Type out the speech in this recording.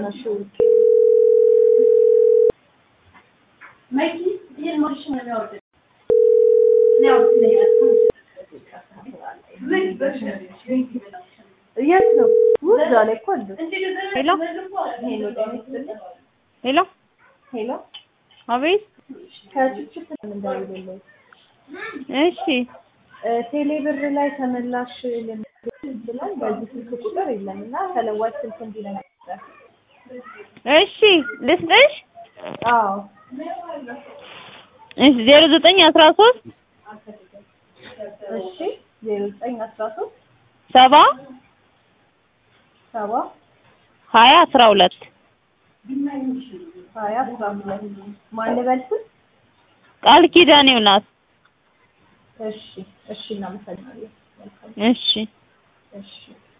አታነሺው። የት ነው? እዛ ላይ እኮ አሉ። ሄሎ ሄሎ ጤና ይስጥልኝ። ሄሎ፣ ሄሎ አቤት። ከችችት እንደሚደውልልኝ እሺ ቴሌ ብር ላይ ተመላሽ ልንል ይችላል። በዚህ ስልክ ቁጥር የለም እና ተለዋጭ ስልክ እንዲነግር እሺ፣ ልስጥሽ። አዎ እሺ፣ ዜሮ ዘጠኝ አስራ ሶስት እሺ ዜሮ ዘጠኝ አስራ ሶስት ሰባ ሰባ ሀያ አስራ ሁለት ሀያ አስራ ሁለት ማን ልበል ስል? ቃል ኪዳኔው ናት። እሺ እሺ እናመሰግናለን። መልካም እሺ እሺ